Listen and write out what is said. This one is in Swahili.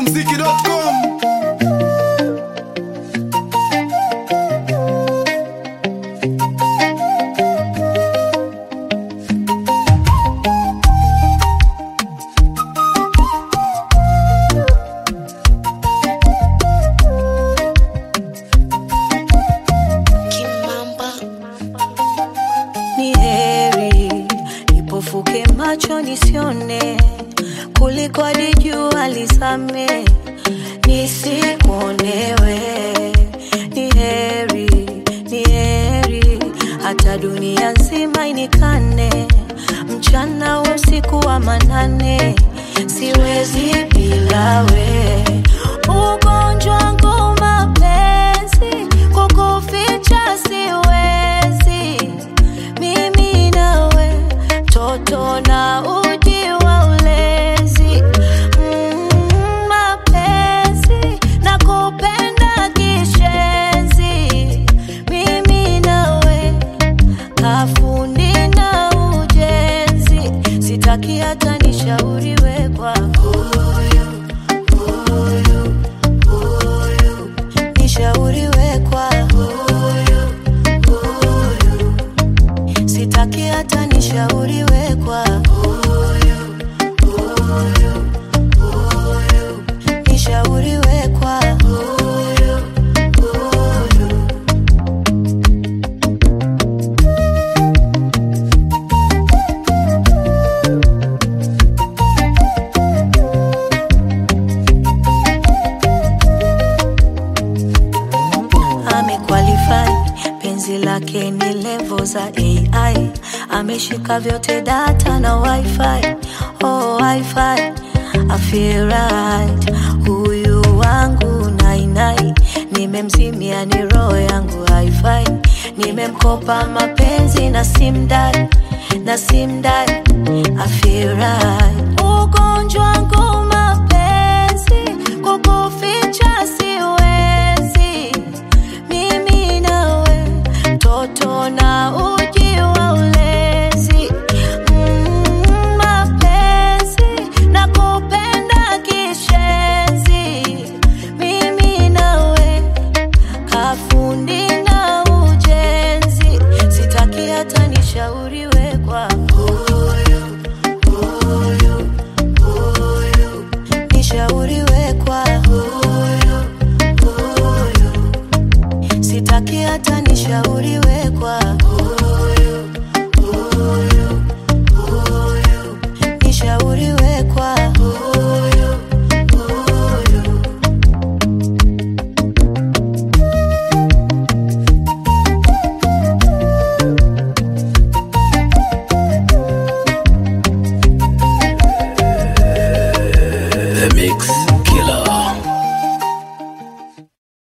smokumziki.com Kimamba. ni heri nipofuke macho nisione kuliko hadi jua lisame nisikuonewe ni heri ni heri hata dunia nzima inikane mchana usiku wa manane siwezi bila we ugonjwa wangu mapenzi kukuficha siwezi mimi nawe toto na uji wa ulezi mm, mapenzi na kupenda kishenzi mimi nawe kafundi na ujenzi sitaki hata nishauriwe kwa huyu huyu huyu nishauriwe kwa huyu huyu sitaki hata nishauriwe kwa huyu huyu huyu nishauriwe kwa huyu huyu amequalify penzi lake ni levo za ai ameshika vyote data na wifi oh, wifi I feel right huyu wangu nainai nimemzimia ni roho yangu haifai nimemkopa mapenzi na simdai na simdai I feel right ugonjwa wangu mapenzi kukuficha siwezi mimi nawe toto na uji wa ulezi mm, mapenzi na kupenda kishenzi mimi nawe kafundi na ujenzi sitaki hata nishauriwe kwa huyu huyu huyu nishauriwe kwa huyu huyu sitaki hata nishauriwe kwa huyu huyu huyu nishauriwe kwa huyu huyu The Mix.